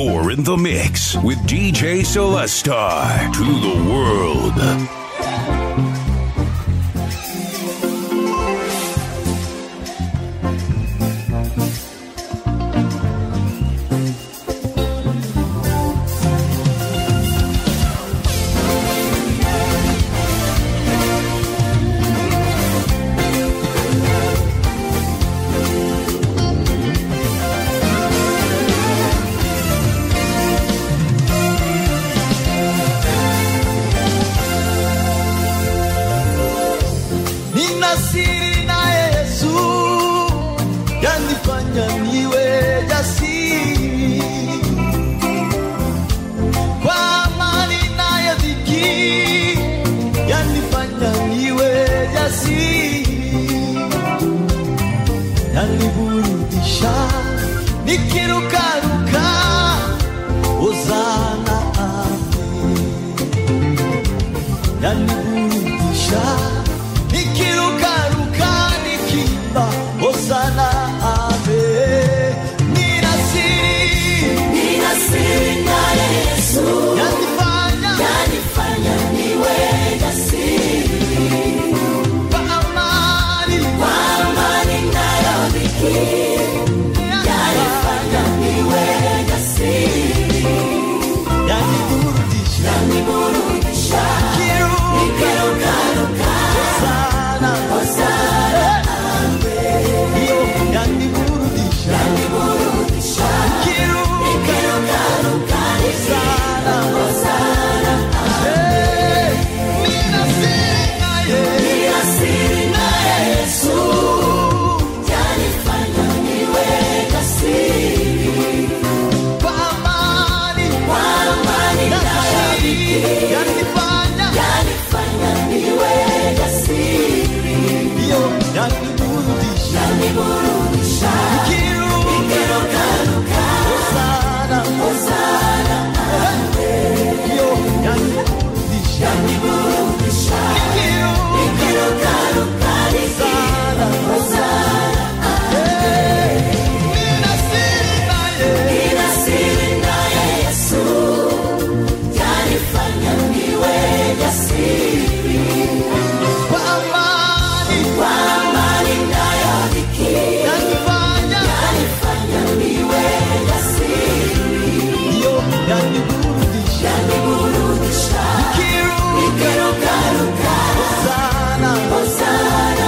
You're in the mix with DJ Celestar to the world. nina siri na Yesu yanifanya niwe jasiri kwa amani naye dhiki yanifanya niwe jasiri yaniburudisha nikirukaruka ozana ame yaniburudisha nikirukaruka nikimba hosana ame nina siri Nina siri na Yesu yanifanya yanifanya niwe jasiri kwa amani kwa amani nayo dhiki yanifanya niwe jasiri yaniburudisha yaniburudisha kiruka nikirukaruka sana hosana hiyo yaniburudisha yaniburudisha kiruka nikirukaruka sana hosana Eh, nina siri naye Nina siri na Yesu yanifanya niwe jasiri kwa amani kwa amani nayo dhiki yanifanya yanifanya niwe jasiri hiyo yaniburudisha yaniburudisha kiruka nikirukaruka sana hosana hiyo yaniburudisha yaniburudisha kiruka nikirukaruka sana hosana nina siri naye Nina siri na Yesu yanifanya niwe jasiri kwa amani kwa amani nayo dhiki yanifanya yanifanya niwe jasiri hiyo yaniburudisha yaniburudisha kiruka nikirukaruka sana hosana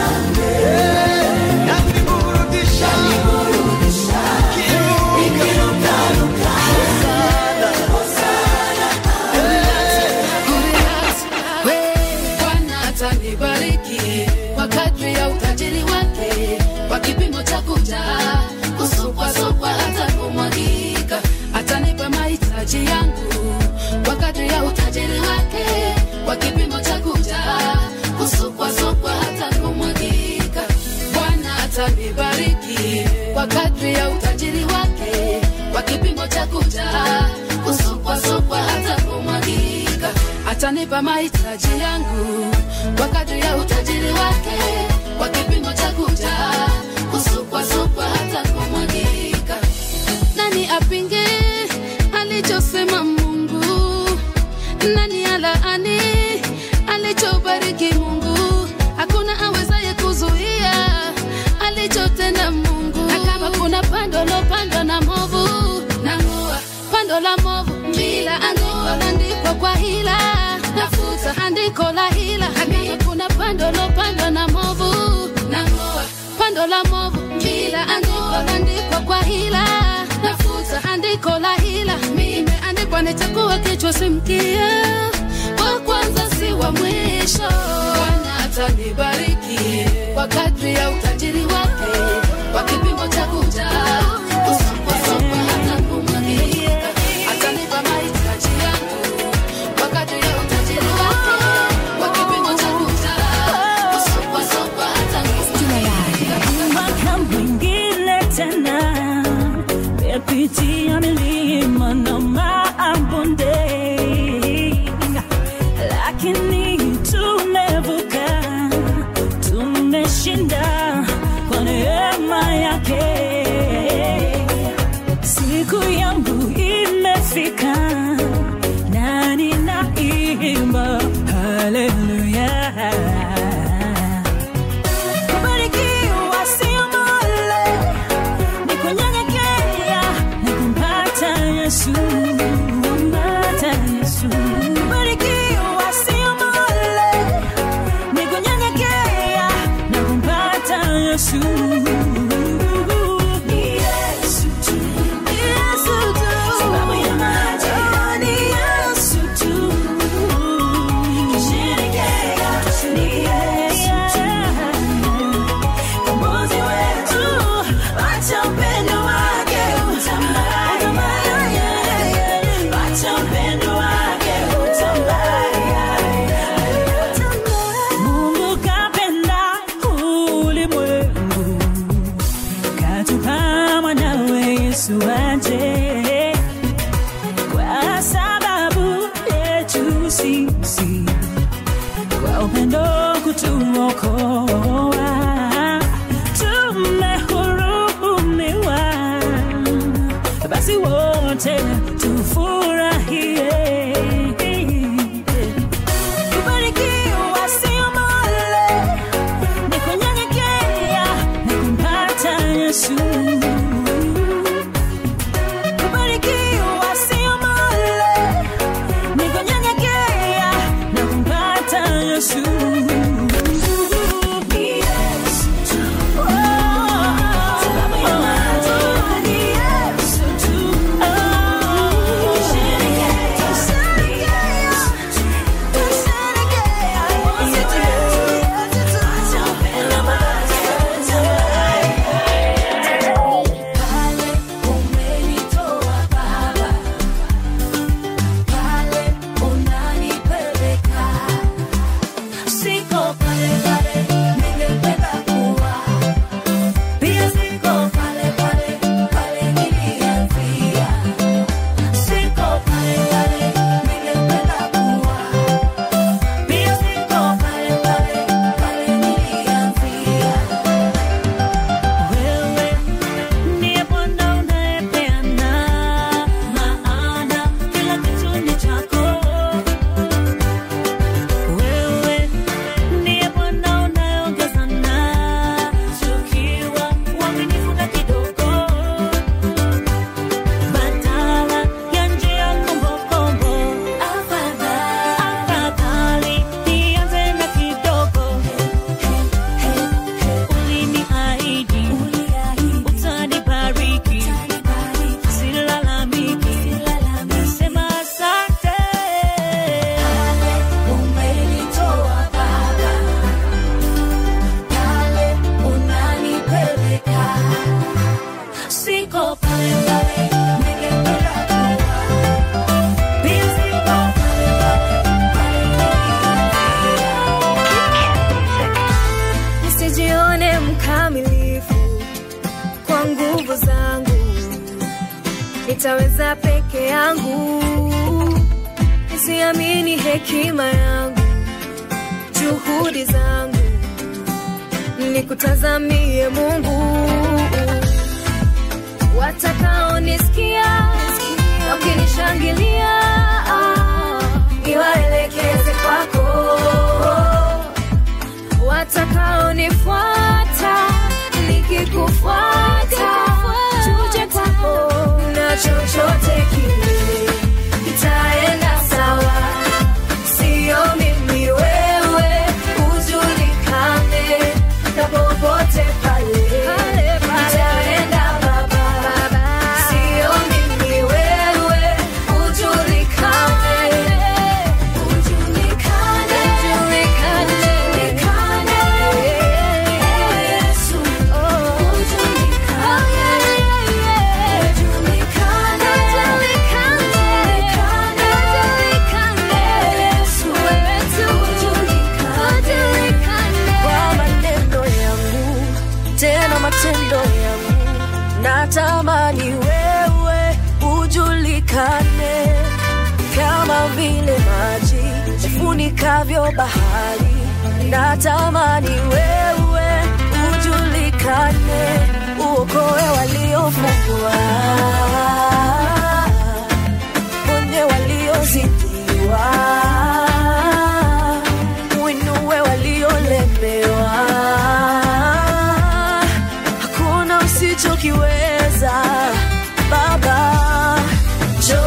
yaniburudisha yaniburudisha kiruka nikirukaruka sana hosana Bwana atanibariki kwa kadri ya utajiri wake, kwa kipimo cha kujaa, kusukwasukwa hata kumwagika. Atanipa mahitaji yangu kwa kadri ya utajiri wake, kwa kipimo cha kujaa, kusukwasukwa hata kumwagika. Bwana atanibariki kwa kadri ya utajiri wake, kwa kipimo cha kujaa, kusukwasukwa hata kumwagika. Atanipa mahitaji yangu kwa kadri ya utajiri wake, kwa kipimo cha kujaa, kusukwasukwa hata kumwagika. Nani apinge alichosema Mungu? Nani alaani alichobariki Mungu? Hakuna awezaye kuzuia alichotenda Mungu. Na kama kuna pando lopandwa na movu, nang'oa pando la movu bila andiko landikwa kwa hila, nafuta andiko la hila. Na kama kuna pando lopandwa na movu, nang'oa pando la movu bila andiko landikwa kwa hila, nafuta andiko la hila. Imeandikwa nitakuwa kichwa si mkia, wa kwanza si wa mwisho. Bwana atanibariki kwa kadri ya utajiri wake, kwa kipimo cha kujaa, kusukwasukwa hata kumwagika. Atanipa mahitaji yangu kwa kadri ya utajiri wake, kwa kipimo cha kujaa, kusukwasukwa hata kumwagika. mwaka mwingine tena mepitia milima na mabonde lakini tumevuka tumeshinda kwa neema yake siku yangu Yesu, kumpata Yesu. Kubarikiwa sio mole, ni kunyenyekea na kumpata Yesu. Ni Yesu tu, ni Yesu tu, sababu ya maji. Oh, ni Yesu tu. Kisherekea, ni Yesu tu. Mkombozi wetu, acha upendo wake utambaye. Acha upendo wake utambaye. Mungu kapenda ulimwengu, katupa mwanawe Yesu aje kwa sababu yetu sisi kwa upendo kutuokoa tumehurumiwa basi wote tufurahie kubarikiwa sio mole ni kunyenyekea na kumpata yesu kubarikiwa sio mole ni kunyenyekea na kumpata yesu Ni Yesu tu. Oh, sababu ya maji. Ni Yesu tu. Oh, tusherekea. Tusherekea. Acha upendo wake Pale umenitoa Baba, pale unanipeleka, siko pale pale ningependa kuwa, pia siko pale pale pale nilianzia, siko pale pale ningependa kuwa, pia siko pale pale pale nilianzia. Wewe ndiye Bwana unayepeana maana kila kitu ni chako. Wewe ndiye Bwana unayeongeza na tukiwa uaminifu na kidogo, badala ya njia kombokombo. Afadhali nianze na kidogo uliniahidi utanibariki, silalamiki, nasema asante. Umenitoa Baba, pale unanipeleka, siko pale pale ningependa kuwa, pia siko pale pale pale nilianzia. nisijione mkamilifu kwa nguvu zangu, nitaweza peke yangu, nisiamini hekima yangu, juhudi zangu, nikutazamie Mungu. Watakaonisikia wakinishangilia, niwaelekeze kwako watakaonifuata nikikufuata tuje kwako na chochote kile itaenda sawa sio mimi wewe ujulikane na popote pale itaenda baba sio mimi wewe ujulikane ujulikane ujulikane Yesu kwa maneno yangu tena matendo yangu natamani wewe ujulikane kama vile maji yafunikavyo bahari natamani wewe ujulikane uokoe waliofungwa ponye waliozidiwa uinue waliolemewa hakuna usichokiweza baba jo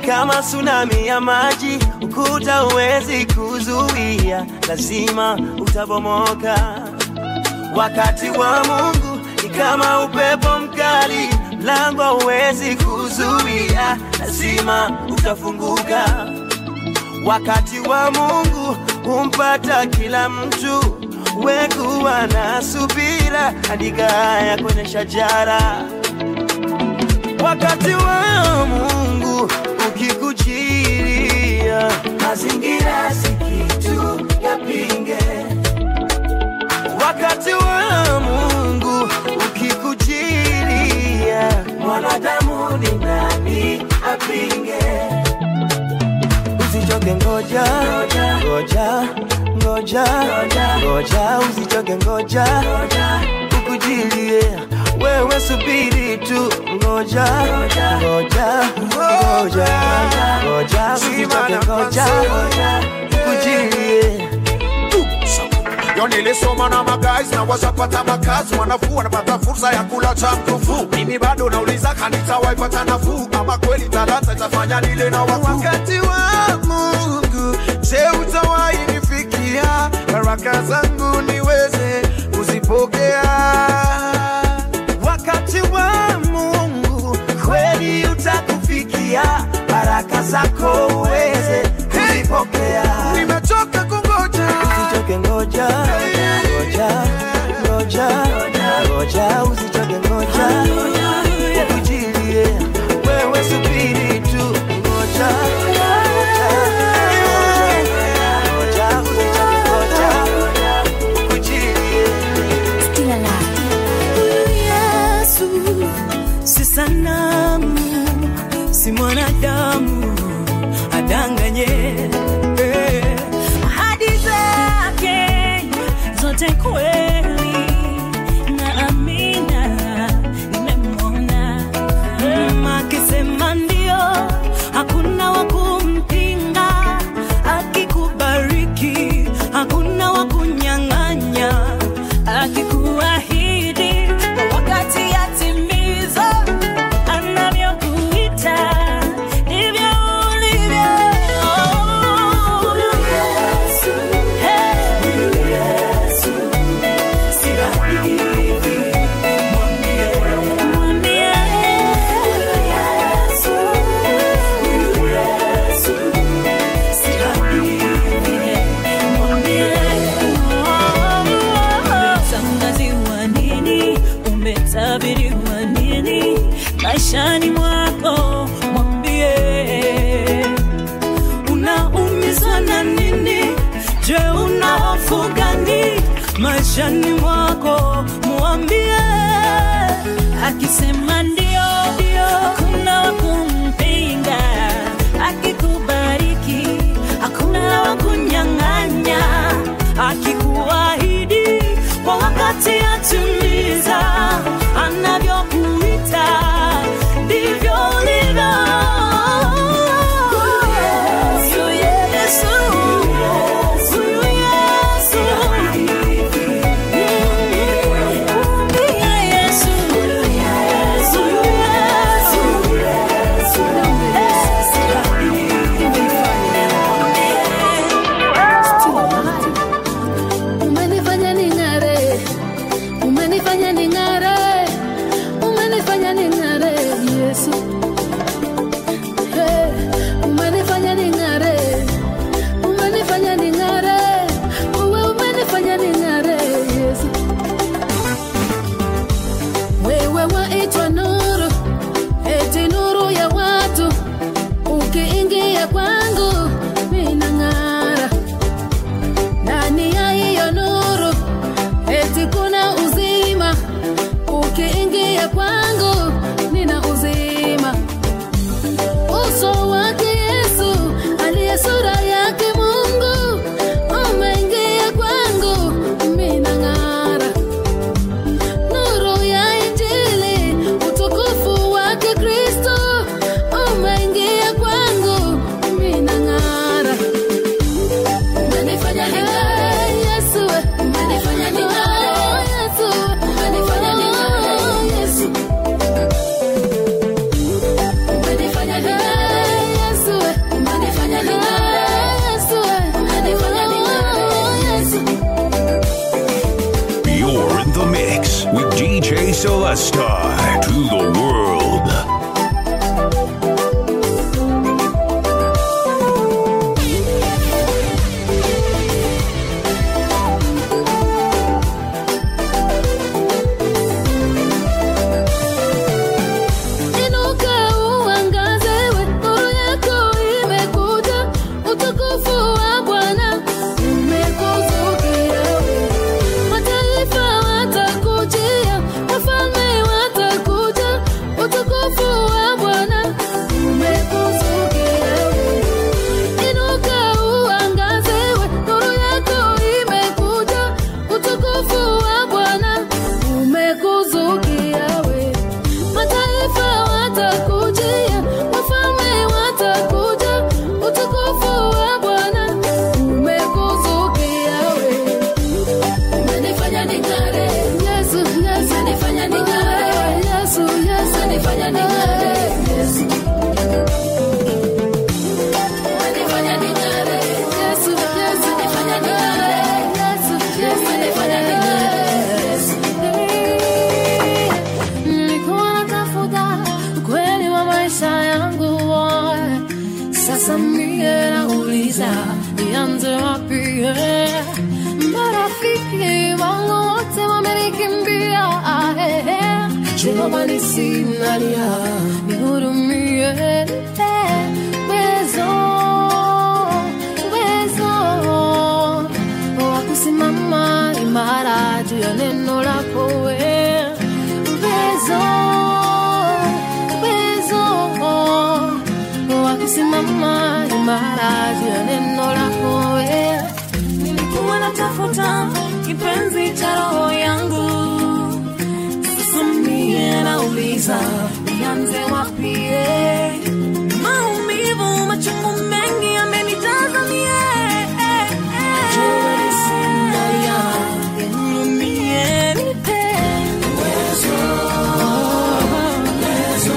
kama tsunami ya maji, ukuta uwezi kuzuia, lazima utabomoka. Wakati wa Mungu ni kama upepo mkali, mlango uwezi kuzuia, lazima utafunguka. Wakati wa Mungu humpata kila mtu, wekuwa na subira, andika haya kwenye shajara. Wakati wa Mungu ukikujilia, mazingira si kitu yapinge. Wakati wa Mungu ukikujilia, mwanadamu ni nani apinge? Usichoke, ngoja ngoja ngoja ngoja, usichoke, ngoja ukujilie wewe, subiri tu, ngoja ngoja ngoja ngoja, usichoke, ngoja ukujilie Yo nilisoma na magais na washapata makazi, wanafuu wanapata fursa ya kula cha mkufu. Mimi bado nauliza kanisa waipata nafuu, ama kweli talanta itafanya nile na wakuu. Wakati wa Mungu, je, utawahi nifikia baraka zangu niweze kuzipokea? Wakati wa Mungu kweli utakufikia, baraka zako uweze kuzipokea. Nimechoka kungoja, usichoke, ngoja ngoja ngoja ngoja, usichoke, ngoja ukujilie wewe, subiri tu, ngoja ngoja ngoja, usichoke, ngoja ukujilie Yesu si sanamu, si mwanadamu adanganye. Eh, Ahadi zake zote kweli na amina, nimemwona Mm, akisema ndio, hakuna wa kumpinga, akikubariki hakuna wa kunyang'anya, akikuahidi kwa wakati yatimiza, anavyokuita ndivyo ulivyo. Huyu Yesu, hey, huyu Yesu, si hadithi, mwambie, mwambie, huyu Yesu, huyu Yesu, si hadithi, mwambie, umetangaziwa nini, umetabiriwa nini maishani mwako, mwambie unaumizwa na nini? Je, una hofu gani maishani mwako? Mwambie akisema ndio, ndio, hakuna wa kumpinga. Akikubariki hakuna wa kunyang'anya. Akikuahidi kwa wakati atimiza, anavyokuita ndivyo ulivyo. Huyu Yesu, huyu Yesu, mwambie Yesu, huyu Yesu, DJ Celestar to the world. Inuka uangaze, nuru yako imekuja, utukufu wa Bwana umekuzukia. Mataifa watakujia, wafalme watakuja, utukufu wa Bwana umekuzukia. Inuka uangaze, nuru yako imekuja, utukufu wa Bwana umekuzukia we. Mataifa watakujia, wafalme watakuja, utukufu wa Bwana umekuzukia we. Umenifanya ning'are, Yesu, Yesu, umenifanya ning'are, Yesu, Yesu, umenifanya ning'are, Yesu. Umenifanya ning'are, Yesu, Yesu, umenifanya ning'are, Yesu, Yesu, umenifanya ning'are, Yesu. Nilikuwa natafuta ukweli wa maisha yangu sasa mie nauliza nianze wapi eh? marafiki wangu wote wamenikimbia ah, eh, eh. jehova nisinalia nihurumie eh, wezo wezo wa kusimama imara juu ya neno lako we uwezo uwezo wa kusimama imara juu ya neno lako we nilikuwa natafuta kipenzi cha roho yangu sasa mie nauliza nianze wapie maumivu machungu mengi amenijaza mie Sinalia, nihurumie, nipe uwezo, uwezo,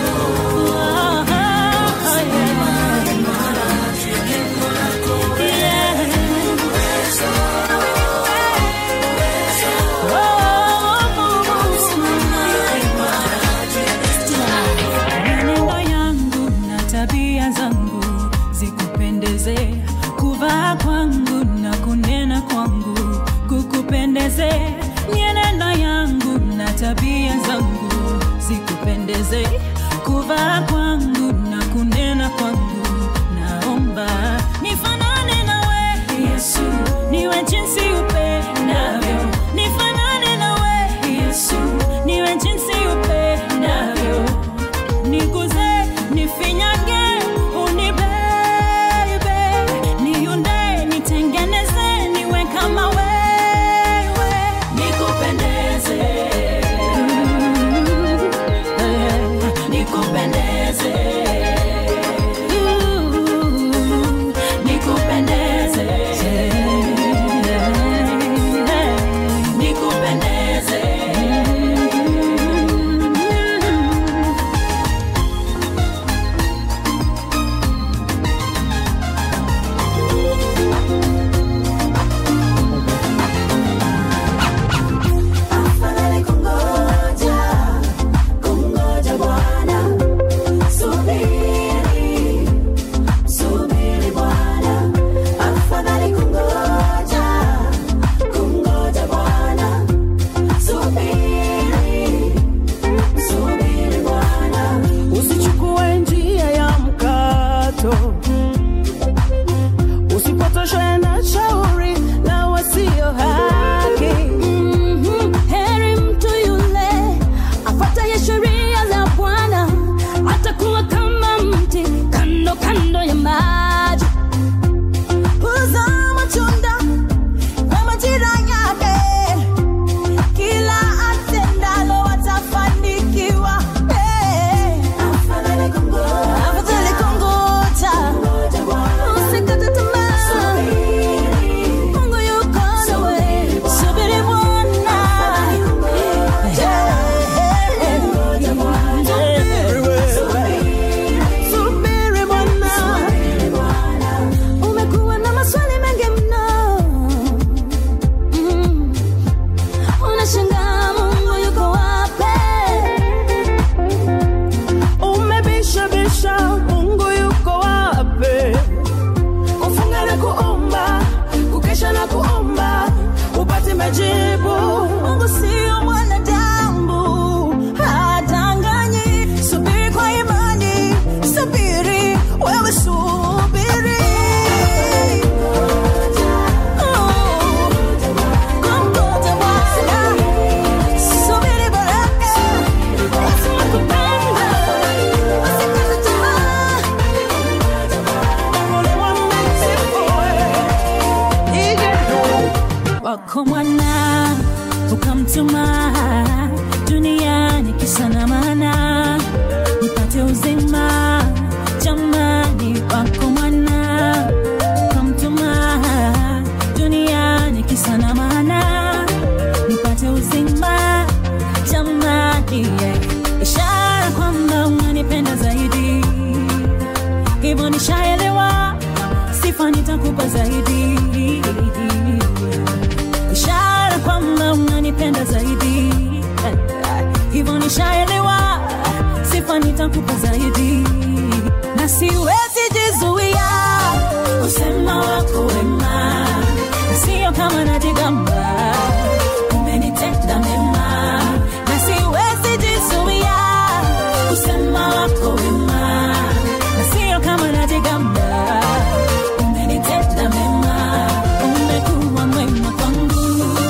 Mienendo yangu na tabia zangu zikupendeze, kuvaa kwangu na kunena kwangu kukupendeze. Mienendo yangu na tabia zangu zikupendeze, kuvaa kwangu na kunena kwangu. Naomba nifanane nawe Yesu, niwe jinsi upendavyo. Nifanane nawe Yesu, niwe jinsi upendavyo niguze nifinyage unibebe niunde nitengeneze niwe kama wewe nikupendeze nikupendeze nikupendeze nikupendeze Afadhali kungoja, kungoja Bwana. Subiri, subiri Bwana. Afadhali kungoja, kungoja Bwana. Subiri, subiri Bwana. Usichukue njia ya mkato, usipotoshwe na shauri la wasio haki. Mhm. Heri mtu yule afuataye sheria za Bwana, atakuwa kama mti kando kando ya maji, huzaa matunda kwa majira yake. Kila atendalo atafanikiwa. Eh. Afadhali kungoja, Afadhali kungoja, wako mwana kamtuma duniani kisa na maana nipate uzima jamani yeah. ishara kwamba unanipenda zaidi hivyo nishaelewa sifa nitakupa zaidi ishara kwamba unanipenda zaidi hivyo nishaelewa sifa nitakupa zaidi na siwezi jizuia usema wako wema na sio kama najigamba umenitenda mema na siwezi jizuia usema wako wema na sio kama najigamba umenitenda mema umekuwa mwema kwangu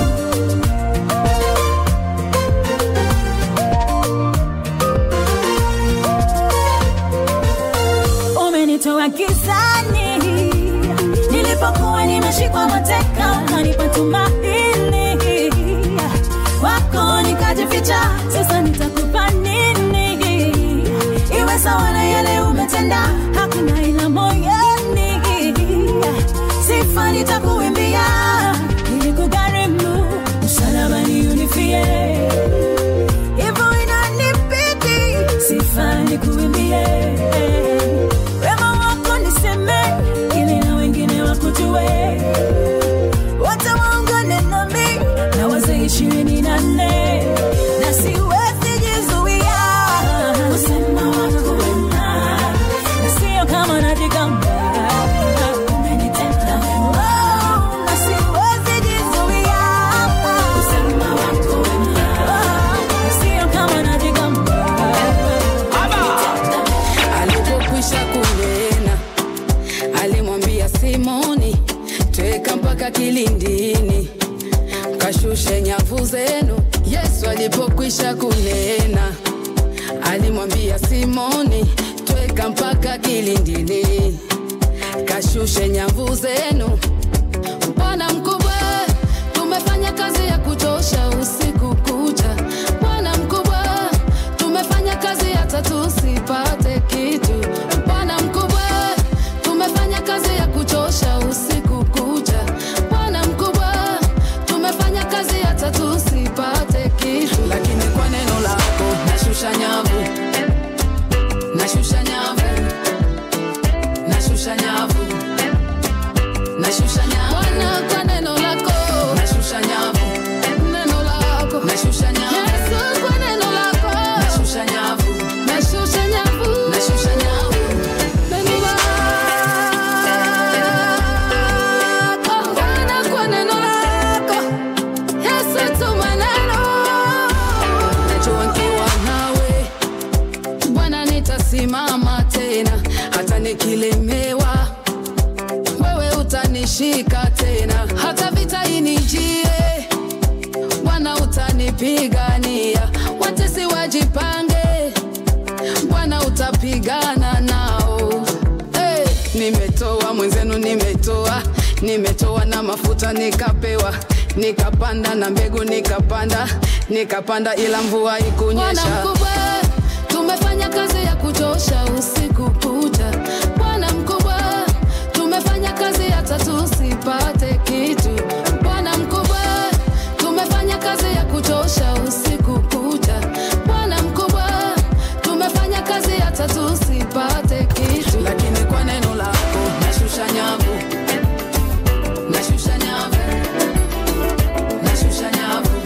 umenitoa gizani nilipokuwa nimeshikwa mateka ukanipa tumaini wako nikajificha sasa nitakupa nini iwe sawa na yale umetenda hakuna ila moyoni sifa nitakuimbia ili kugharimu msalabani unifie hivyo inanibidi sifa nikuimbie wema wako niseme ili na wengine wakujue wote waungane nami na wazee ishirini na nne na siwezi jizuia kusema wako wema na sio kama najigamba umenitenda wema na siwezi jizuia kusema wako wema na sio kama najigamba alipokwisha kunena alimwambia simoni tweka mpaka kilindini kashushe nyavu zenu yesu alipokwisha kunena alimwambia simoni tweka mpaka kilindini kashushe nyavu zenu bwana mkubwa tumefanya kazi ya kuchosha usiku kucha bwana mkubwa tumefanya kazi hata tusipate kitu bwana mkubwa tumefanya kazi ya kuchosha usiku kucha bwana mkubwa tumefanya kazi hata tusipate kitu lakini kwa neno lako nashusha nyavu nashusha nyavu nashusha nyavu nashusha nyavu Bwana kwa neno lako nashusha nyavu neno lako nashusha nyavu Yesu kwa neno lako nashusha nyavu nashusha nyavu nashusha nyavu neno lako Bwana kwa neno lako Yesu tuma neno najua nikiwa nawe Bwana nitasimama tena hata nikilemewa wewe utanishika tena hata vita inijie bwana utanipigania watesi wajipange bwana utapigana nao hey, nimetoa mwenzenu nimetoa nimetoa na mafuta nikapewa nikapanda na mbegu nikapanda nikapanda ila mvua ikunyesha mkubwa tumefanya kazi ya kuchosha usiku kucha bwana mkubwa tumefanya kazi hata tusipate kitu bwana mkubwa tumefanya kazi ya kuchosha usiku kucha bwana mkubwa tumefanya kazi hata tusipate kitu lakini kwa neno lako nashusha nyavu nashusha nyavu nashusha nyavu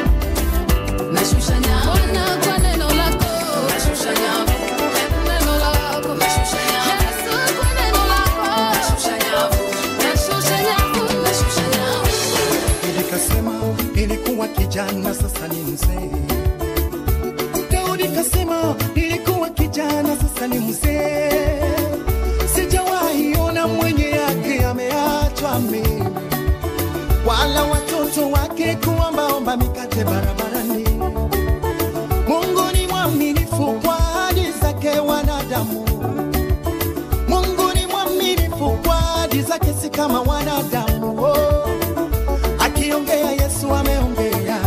nashusha nyavu Bwana kwa neno lako nashusha nyavu neno lako nashusha nyavu Yesu kwa neno lako nashusha nyavu nashusha nyavu nashusha nyavu Nikasema nilikuwa kijana, sasa ni mzee. Daudi kasema nilikuwa kijana, sasa ni mzee. Sijawahi ona mwenye yake ameachwa mimi, wala watoto wake kuombaomba mikate barabarani. Mungu ni mwaminifu kwa ahadi zake wanadamu. Mungu ni mwaminifu kwa ahadi zake, si kama wanadamu. Oh. Akiongea Yesu ameongea,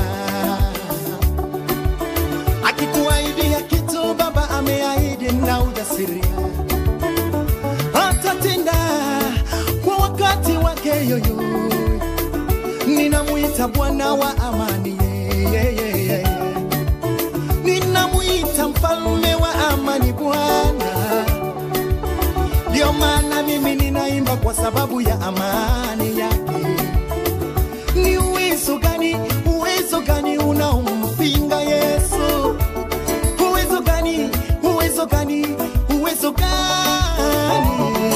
akikuahidia kitu Baba ameahidi na ujasiri. Hata yoyoyo ninamwita bwana wa amani yeah, yeah, yeah, yeah. ninamwita mfalme wa amani bwana ndio maana mimi ninaimba kwa sababu ya amani yake ni uwezo gani uwezo gani unaompinga yesu uwezo gani uwezo gani uwezo gani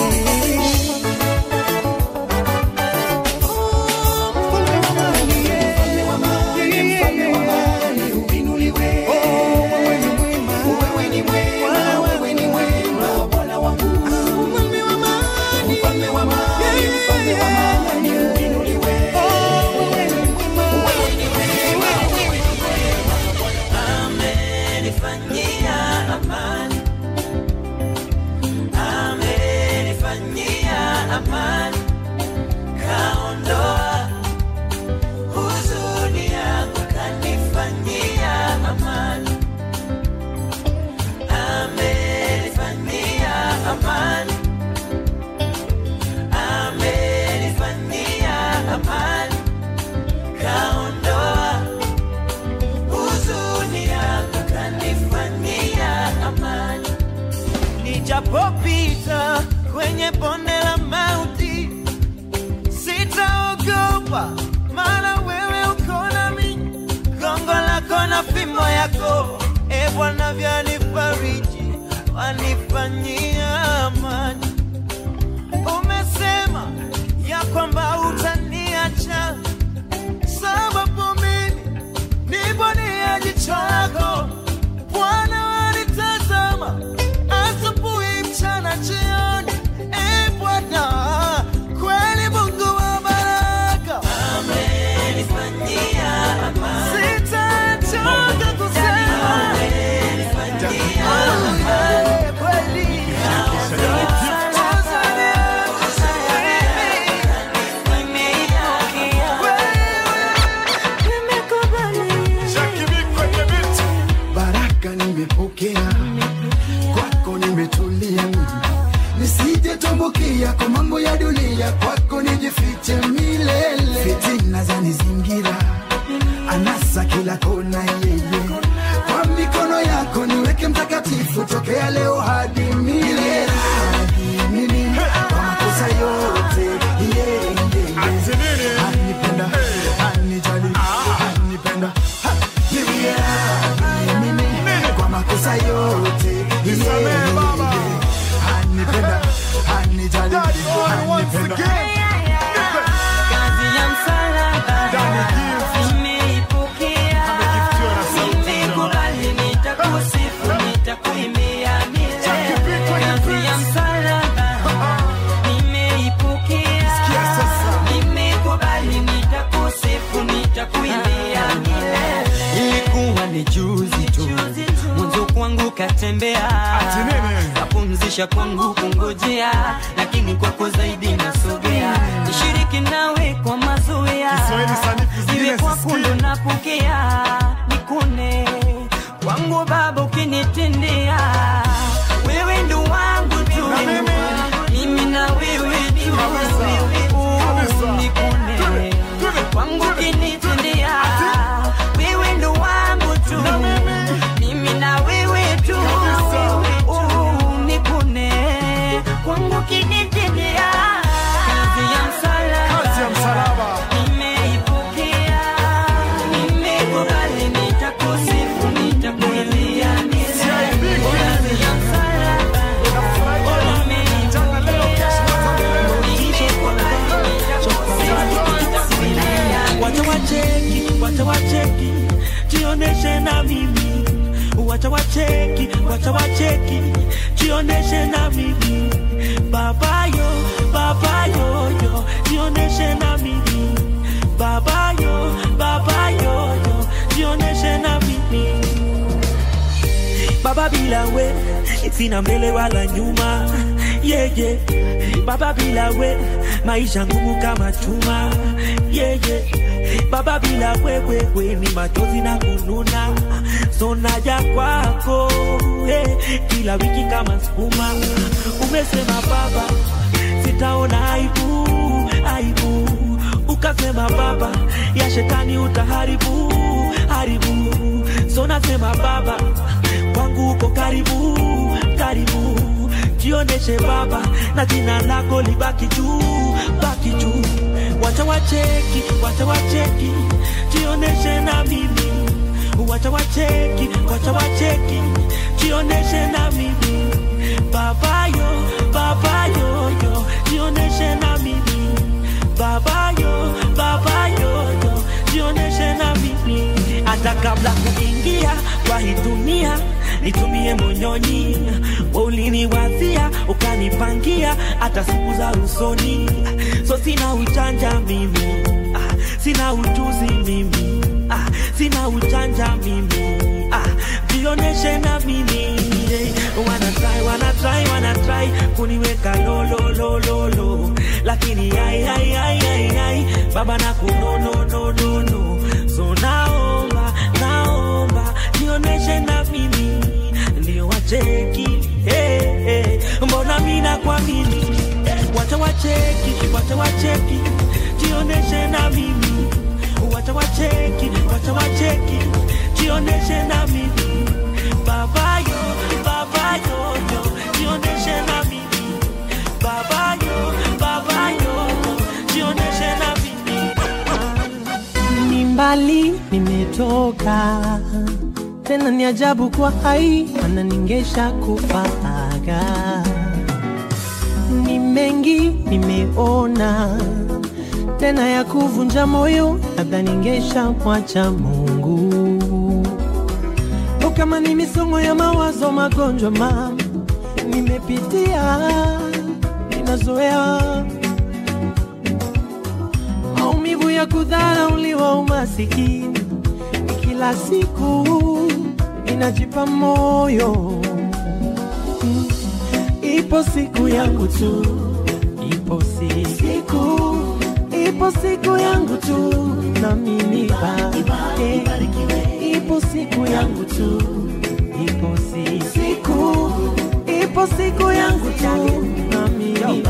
amenifanyia amani, amenifanyia amani, kaondoa huzuni yangu, kanifanyia amani, amenifanyia amani, amenifanyia amani, kaondoa huzuni yangu kanifanyia amani. Nijapopita kwenye bonde la mauti, sitaogopa, maana wewe uko nami. Gongo lako na fimbo yako, e Bwana, vyanifariji, wanifanyia amani. Umesema ya kwamba utaniacha sababu mimi nipo ni ya jicho lako Bwana wanitazama asubuhi, mchana, jioni. E Bwana, kweli Mungu wa baraka amenifanyia amani, sitachoka kusema amenifanyia amani, kweli baraka nimepokea kwako nimetulia mimi nisije tumbukia kwa mambo ya dunia kwako nijifiche milele fitina za nizingira anasa kila kona yeye kwa mikono yako niweke mtakatifu tokea leo hadi milele Hadi mimi kwa makosa yote yeye anipenda anijali anipenda Ha! Niwie radhi mimi kwa makosa yote Nisamehe, Baba. anipenda anijali anipenda Kazi ya msalaba nimeipokea, nimekubali, nitakusifu, nitakuimbia milele. Kazi ya msalaba nimeipokea, nimekubali, nitakusifu, nitakuimbia milele. Ilikuwa ni juzi tu mwanzo kwangu katembea, kapumzisha kwangu kungojea, lakini kwako zaidi nasogea, nishiriki nawe kwa mazoea, iwe kwa kundu napokea, nikune kwangu Baba ukinitendea, wewe ndo wangu tu, mimi na wewe tu, Oh, nikune kwangu ukinitendea, wewe ndo wangu tu, mimi na wewe tu, Oh, nikune kwangu ukinitendea, kazi ya msalaba nimeipokea, nimekubali, nitakusifu, nitakuimbia milele. Kazi ya msalaba wacha wacheki, wacha wacheki, jioneshe na mimi. Wacha wacheki, wacha wacheki, jioneshe na mimi. Baba yo, baba yo yo, jioneshe na mimi. Baba yo, baba yo yo, jioneshe na mimi. Baba bila we, sina mbele wala nyuma. Yeah, yeah. Baba bila we, maisha ngumu kama chuma. Yeah, yeah. Baba bila wewe we, ni machozi na kununa. So naja kwako eh, kila wiki kama sukuma. Umesema baba, sitaona aibu, aibu. baba ya shetani utaharibu haribu so nasema baba kwangu uko karibu karibu jioneshe baba na jina lako libaki juu baki juu wacha wacheki wacha wacheki jioneshe na mimi wacha wacheki wacha wacheki jioneshe na mimi babayo babayoyo jioneshe na mimi babayo babayoyo jioneshe na mimi hata kabla kuingia kwa hii dunia nitumie monyonyi uliniwazia ukanipangia hata siku za usoni so sina ujanja mimi ah, sina ujuzi mimi ah, sina ujanja mimi ah, jioneshe na mimi yeah. wana try wana try wana try kuniweka lo lo lo lo lo lakini ai ai ai ai ai baba na kuno no no no no so naomba naomba jioneshe na mimi ndio wacheki hey, hey. mbona mina kwa mimi wacha wacheki wacha wacheki jioneshe na mimi wacha wacheki wacha wacheki jioneshe na mimi babayo babayo yo jioneshe na mimi babayo babayo yo jioneshe na mimi ni mbali nimetoka tena ni ajabu kwa hai mana ningesha kufaga ni mengi nimeona tena ya kuvunja moyo labda ningesha mwacha mungu o kama ni misongo ya mawazo magonjwa ma nimepitia ninazoea maumivu ya kudharauliwa umasikini kila siku inajipa moyo Mm. ipo siku yangu tu ipo si- siku ipo siku yangu tu na mimi barike ipo siku yangu tu ipo si- siku ipo siku yangu tu na mimi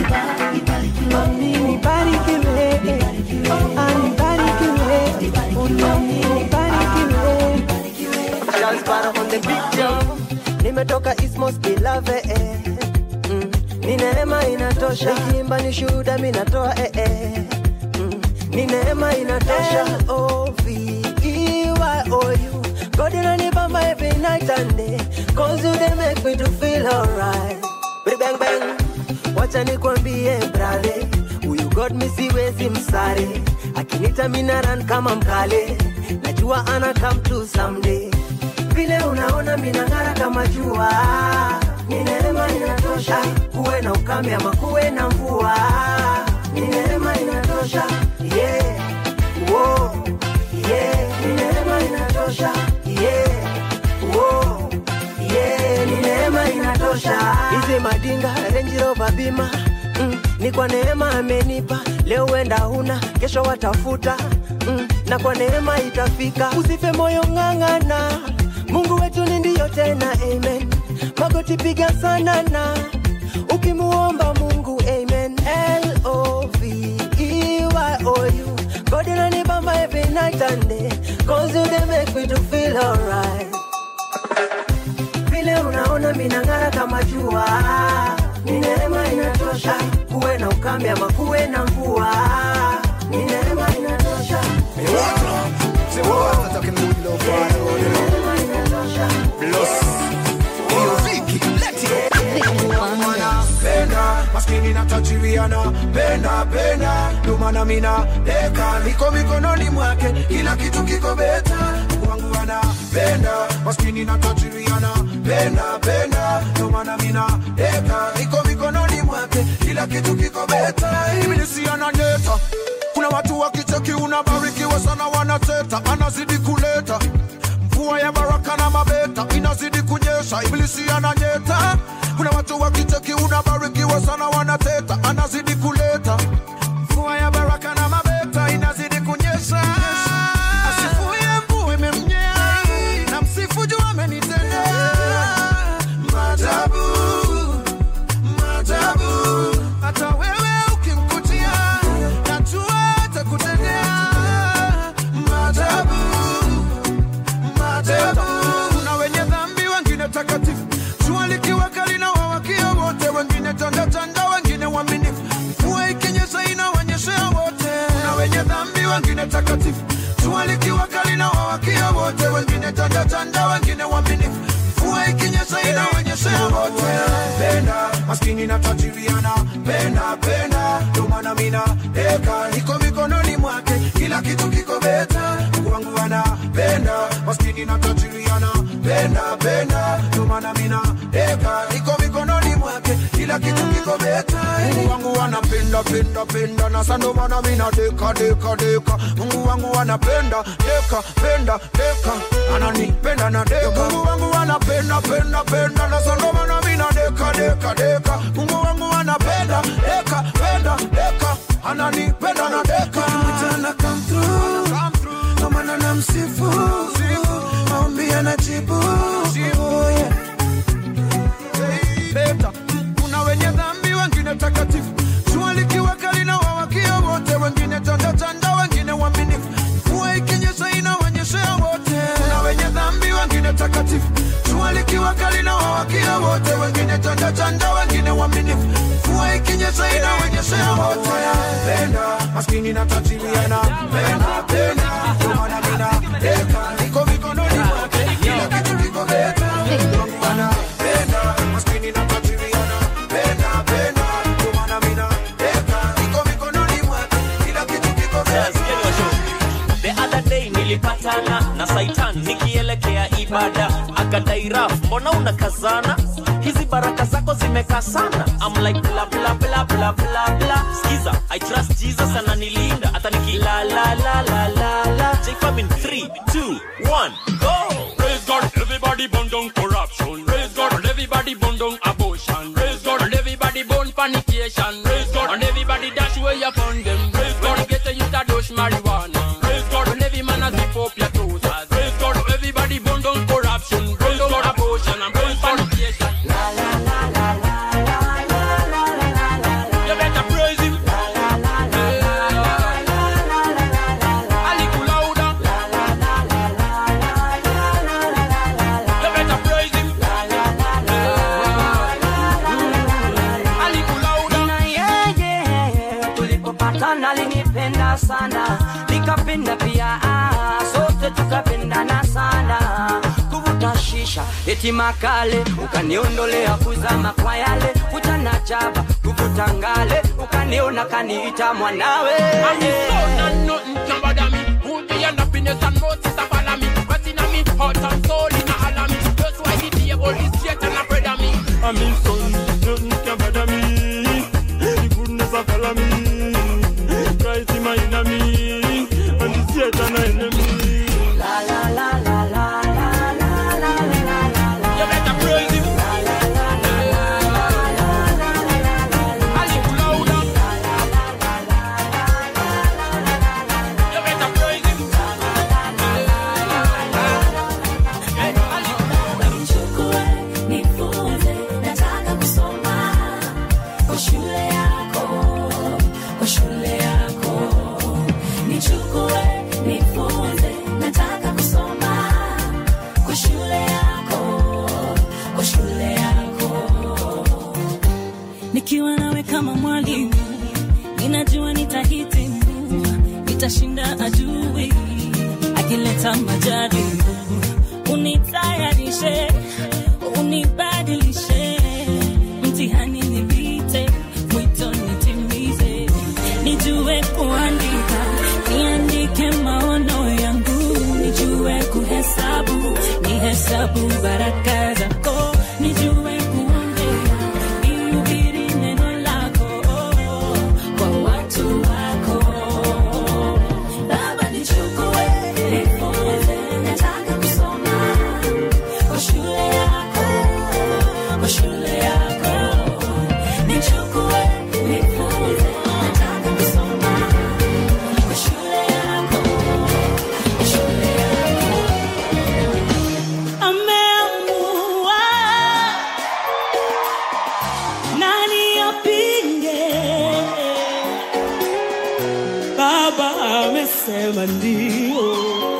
Mami barikiwe, ani barikiwe, unami barikiwe. Charles Barra on the beat jump. Nimetoka Ismos Ilave eh. mm. Ni neema inatosha Nikiimba ni shuhuda mi natoa eh, eh. mm. Ni neema inatosha L-O-V-E-Y-O-U God inanibamba every night and day Cause you they make me to feel alright Bidi bang bang Wacha nikwambie brother Huyu God mi siwezi msare Akinita mina run kama mkale Najua ana come to someday vile unaona minang'ara kama jua ni neema inatosha kuwe na ukame ama kuwe na mvua ni neema inatosha yeah. Whoa. Yeah. ni neema inatosha yeah. Whoa. Yeah. ni neema inatosha hizi madinga Range Rover bima mm, ni kwa neema amenipa leo wenda huna kesho watafuta mm, na kwa neema itafika usife moyo ng'ang'ana mungu wetu ni ndiyo tena amen magoti piga sana na ukimuomba mungu amen L-O-V-E-Y-O-U God inanibamba every night and day cause you they make me to feel alright vile unaona minang'ara kama jua ni neema inatosha kuwe na ukame ama kuwe na mvua ni neema inatosha penda maskini na tajiriana penda penda ndomana mina deka niko mikononi mwake kila kitu kiko beta wangu anapenda maskini na tajiriana penda penda ndomana mina deka niko mikononi mwake kila kitu kiko beta ibilisi ananyeta kuna watu wakicheki unabarikiwa sana wanateta anazidi kuleta mvua ya baraka na mabeta inazidi kunyesha ibilisi ananyeta kuna watu wakicheki unabarikiwa sana wanateta anazidi kuleta mvua ya baraka na mabeta inazidi kunyesha asifuye mvua imemnyea na msifu juu amenitendea maajabu maajabu hata wewe ukimkutia najua atakutendea wengine takatifu jua likiwa kali na wawakia wote wengine tandatanda wengine waminifu mvua ikinyesha inaonyeshea wote penda maskini na tajiriana penda penda ndio maana mina deka niko mikononi mwake kila kitu kiko beta Mungu wangu anapenda maskini na tajiriana penda penda ndio maana mina deka niko mikononi mwake kila kitu kiko beta Mungu wangu anapenda penda penda na sando maana mina deka deka deka Mungu wangu anapenda deka penda deka ananipenda na deka Mungu wangu anapenda penda penda na sando maana mina deka deka deka Mungu wangu anapenda deka penda deka ananipenda na deka mchana come through na maana namsifu maombi anajibu Oh, yeah. Beta, kuna wenye dhambi wengine takatifu jua likiwa kali na wawakia wote wengine tandatanda wengine waminifu mvua ikinyesha inaonyeshea wote kuna wenye dhambi wengine takatifu jua likiwa kali na wawakia wote wengine tandatanda wengine waminifu mvua ikinyesha inaonyeshea wote penda maskini na tajiriana penda penda ndio maana mina deka niko mikononi mwake kila kitu kiko beta Mungu anapenda maskini na tajiriana penda penda ndio maana mina deka niko mikononi mwake kila kitu kiko beta The other day nilipatana na Saitan nikielekea ibada, akadai raf, mbona unakazana? Hizi baraka zako zimekaa sana. I'm like bla bla bla bla bla bla. Skiza, I trust Jesus ananilinda, hata niki la la la la la la. J Fam in 3 2 1 go. Praise God, everybody burn down corruption. Praise God, and everybody burn down abortion. Praise God, and everybody burn fornication. Praise God, and everybody dash away upon them. Praise God, get a youth a dose marijuana. Praise God, and every man a zip up your trousers. Praise God, everybody burn down corruption. Burn down abortion and burn fornication. You better praise him. A little louder. You better praise him. A little louder. na yeye tulipopatana linipenda sana nikapenda pia ah, sote tukapendana sana kuvuta shisha eti makale ukaniondolea kuzama kwa yale kutana jaba kuvuta ngale ukaniona kaniita mwanawe I'm his son and nothing can bother me. Who be and happiness and Moses a follow me. What's in me, heart and soul in a holler me. That's why the devil is straight and afraid of me. I'm his son, nothing can bother me. The goodness of follow me. Christ in my enemy, and the Satan my enemy. La la la la la la la la la la la. You better praise him. A little louder. You better praise him. Nichukue, nifunze, nataka kusoma kwa shule yako, kwa shule yako. Nichukue, nifunze, nataka kusoma kwa shule yako, kwa shule yako. nikiwa nawe kama mwalimu ninajua nitahitimu nitashinda adui akileta majaribu unitayarishe unibadilishe mtihani nipite mwito nitimize nijue kuandika niandike maono yangu nijue kuhesabu nihesabu baraka zako nijue kuongea nihubiri neno lako kwa watu wako Baba nichukue, nifunze, nataka kusoma kwa shule yako, kwa shule yako. Nichukue, nifunze, nataka kusoma kwa shule yako, kwa shule yako. ameamua nani apinge baba amesema ndio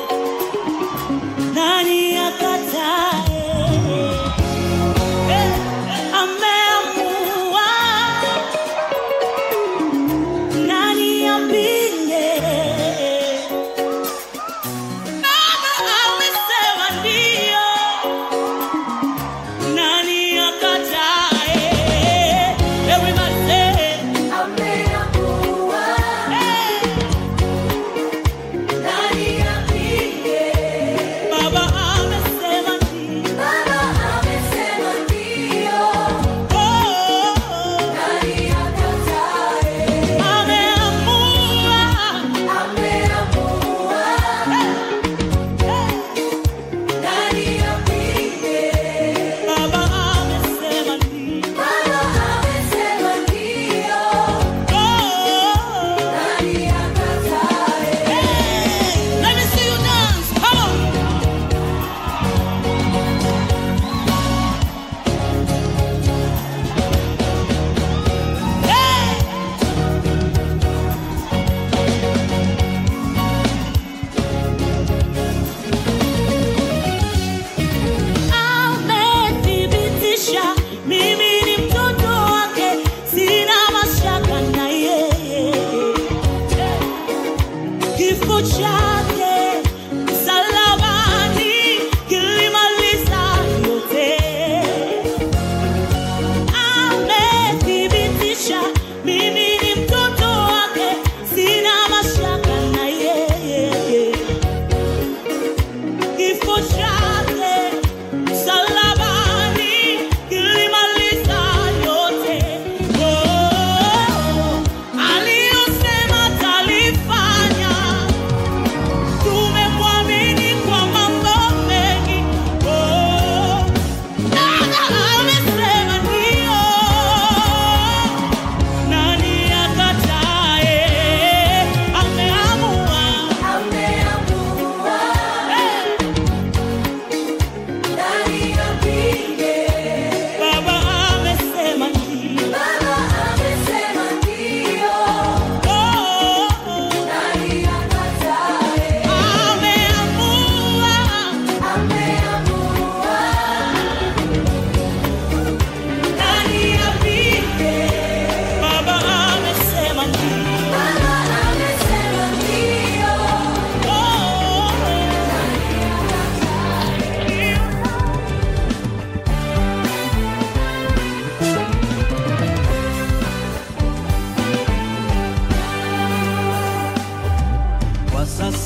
nani akatae Eh, ameamua nani apinge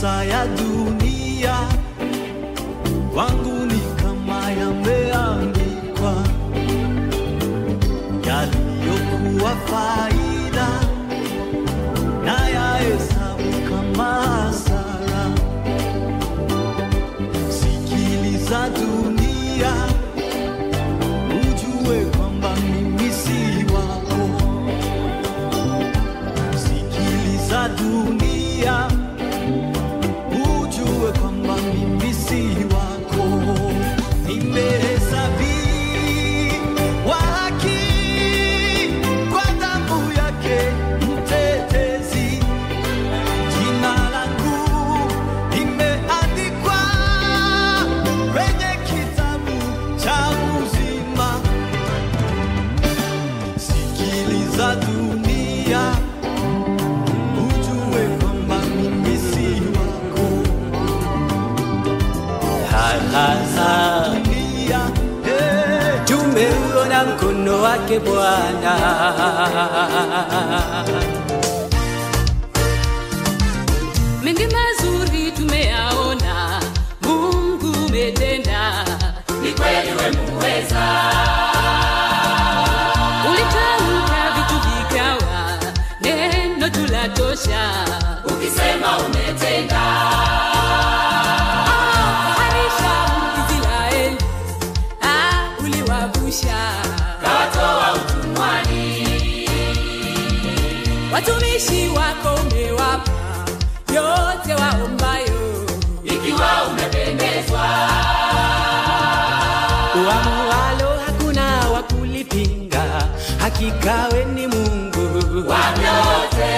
makosa ya dunia wangu ni kama yameandikwa yaliyokuwa faida na yahesabu kama hasara. Sikiliza dunia, ujue kwamba mimi si wako. Sikiliza dunia, ujue kwamba mimi si wako. Nimehesabiwa haki kwa damu yake mtetezi. Jina langu limeandikwa kwenye kitabu cha uzima. Sikiliza dunia, ujue kwamba mimi si wako. Dunia, eh, tumeuona mkono wake Bwana. mengi mazuri tumeyaona, Mungu umetenda, ni kweli we muweza. Ulitamka vitu vikawa, neno tulatosha, ukisema umetenda. Ah, harisha Israeli, ah, uliwavusha, kawatoa utumwani watumishi wako umewapa yote waombayo, ikiwa umependezwa. Uamualo hakuna wa kulipinga, hakika we ni Mungu wa vyote.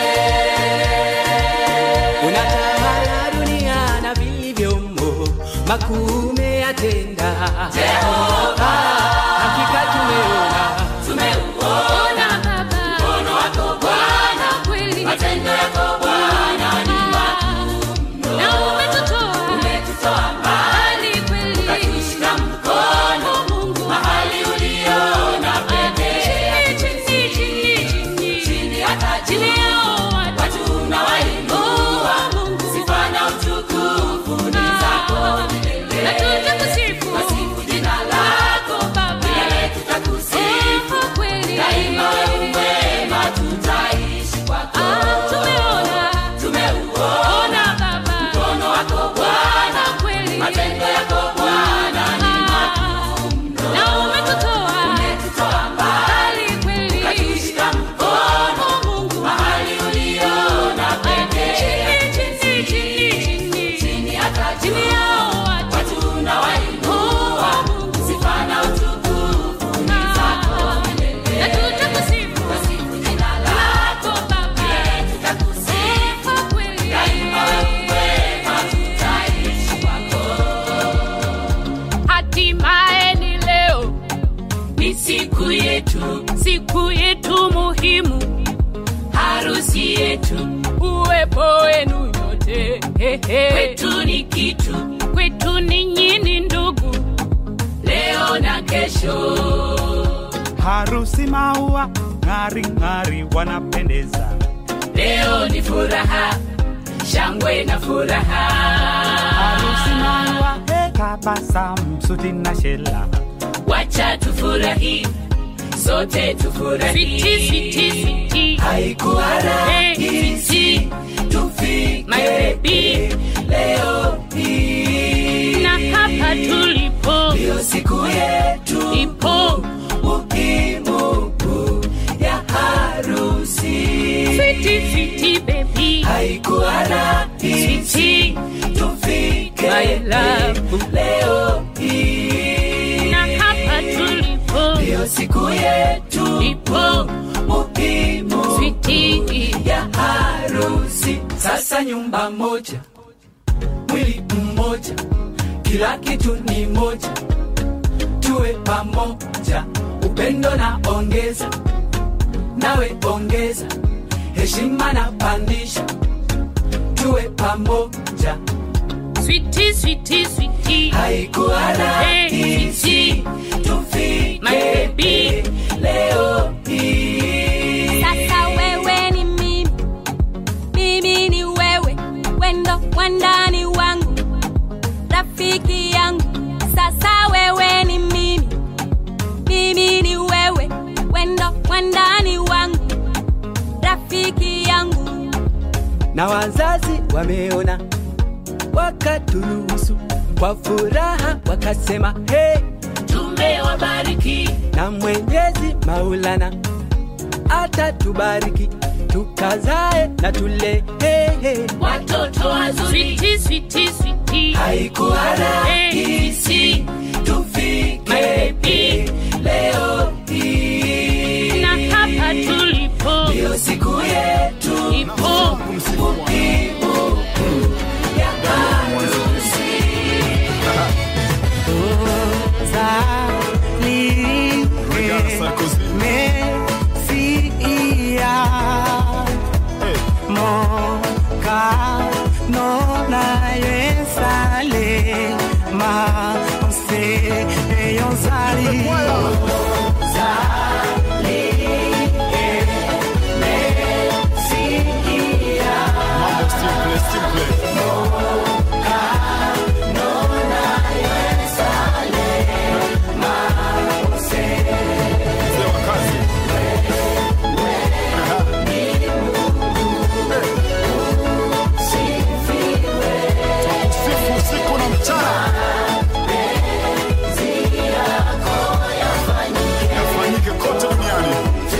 Unatawala dunia na vilivyomo, makuu umeyatenda Jehova. Hakika tumeona Tumeuona Baba mkono wako Bwana, kweli matendo yako Bwana ni makuu na umetutoa umetutoa mbali kweli, ukatushika mkono Mungu mahali uliona pekee, chini chini chini chini hata chini yao watu na wainua Mungu, sifa na utukufu ni zako milele, na tutakusifu wasifu jina lako Baba, milele tutakusifu kweli, daima wewe mwema, tutaishi kwako. Tumeona tumeuona Baba mkono wako Bwana, kweli matendo yako Bwana ni makuu mno, na umetutoa umetutoa mbali kweli, ukatushika mkono Mungu mahali uliona pekee, chini chini chini chini chini hata chini yao watu na wainua Mungu, sifa na utukufu ni zako milele, na tutakusifu wasifu jina lako Baba, milele tutakusifu kweli, daima wewe mwema, tutaishi kwako. Hatimaye ni leo, ni siku yetu, siku yetu muhimu, harusi yetu, uwepo wenu nyote kwetu ni kitu, kwetu ni nyini ndugu, leo na kesho. harusi maua ng'ari ng'ari wanapendeza Leo ni furaha, shangwe na furaha. harusi maua tabasamu suti na shela Wacha tufurahi, sote tufurahi. Switi, switi, switi. Haikuwa rahisi tufike My baby. leo hii, na hapa tulipo ndio siku yetu ipo muhimu ya harusi. Switi, switi, baby. Haikuwa rahisi Switi. tufike My love. leo hii, na hapa tulipo ndio siku yetu ipo muhimu Switi. ya harusi. Sasa nyumba moja, mwili mmoja, kila kitu ni moja, tuwe pamoja, upendo na ongeza, nawe ongeza, heshima na pandisha, tuwe pamoja. Switi, switi, switi. Haikuwa rahisi tufike My baby. leo hii. Sasa wewe ni mimi, mimi ni wewe, wendo wandani na wazazi wameona, wakaturuhusu kwa furaha, wakasema hey, tumewabariki na Mwenyezi Maulana atatubariki tukazae na tule hey, hey. watoto wazuri Switi, switi, switi. haikuwa rahisi tufike hii leo hii na hapa tulipo ndio siku yetu ipo muhimu ya harusi Sifu usiku na mchana yafanyike kote duniani.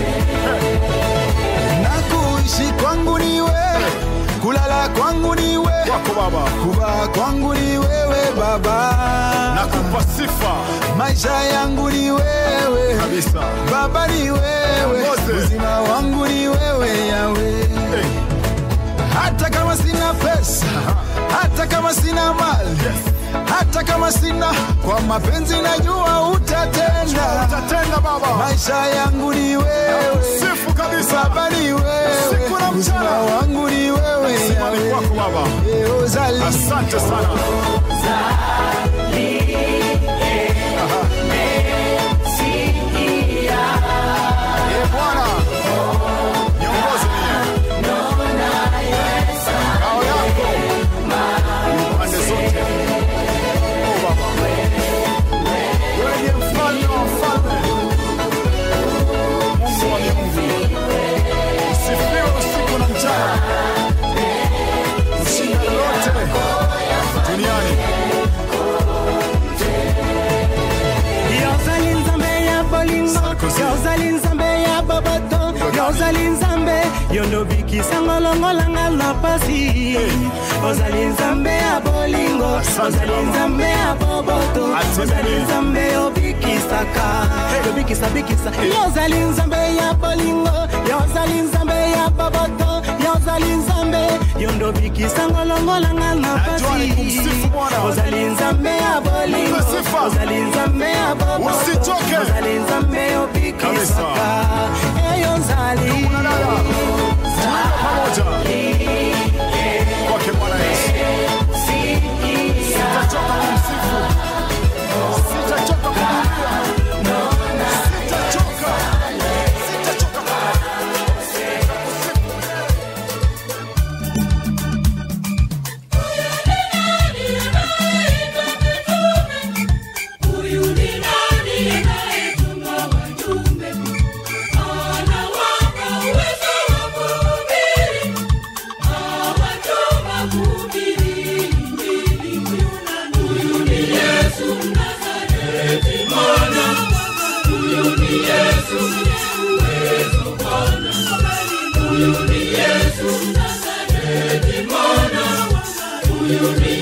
na kuishi kwangu ni wewe, kulala kwangu ni wewe, Wako Baba, kuvaa kwangu ni wewe Baba, nakupa sifa maisha yangu ni wewe kabisa. Baba, ni wewe, Mose. uzima wangu ni wewe Yawe. Hey, Hata kama sina pesa, hata kama sina mali, hata kama sina, kwa mapenzi najua utatenda. utatenda Baba, Maisha yangu ni wewe, sifu kabisa. Baba ni wewe, Usiku na uzima mchana. wangu ni wewe Simani Yawe. kwako Baba, Eh, uzali. asante sana. Eh, Bwana, niongoze mie. Ngao yako pande zote. Oh, Baba. Wewe ndiye mfalme wa wafalme. Mungu wa miungu. Sifiwe usiku na mchana. Ushinda lote duniani. yozali nzambe ya bolingo yozali nzambe ya boboto yozali nzambe yondobikisa longolanga na pasi ozali nzambe ya bolingo ozali nzambe ya boboto ozali nzambe yobikisaka yobikisabikisa yozali nzambe ya bolingo yozali nzambe ya boboto yozali nzambe yondobikisa longolanga na pasi kumsifu Bwana. ozali nzambe ya bolingo Mpe sifa. ozali nzambe ya boboto Usichoke. ozali nzambe yobikisaka eyo nzali Tuimbe pamoja. Kwake Bwana Yesu. Sitachoka kumsifu. Sitachoka kumlilia. Sitachoka. Sitachoka. Huyu ni nani anayetuma wajumbe? Anawapa uwezo wa kuhubiri. Awatuma kuhubiri Injili. Huyu nani? Huyu ni Yesu Mnazareti, Bwana. Huyu ni Yesu mwenye uwezo, Bwana. Huyu ni Yesu Mnazareti, Bwana. Huyu ni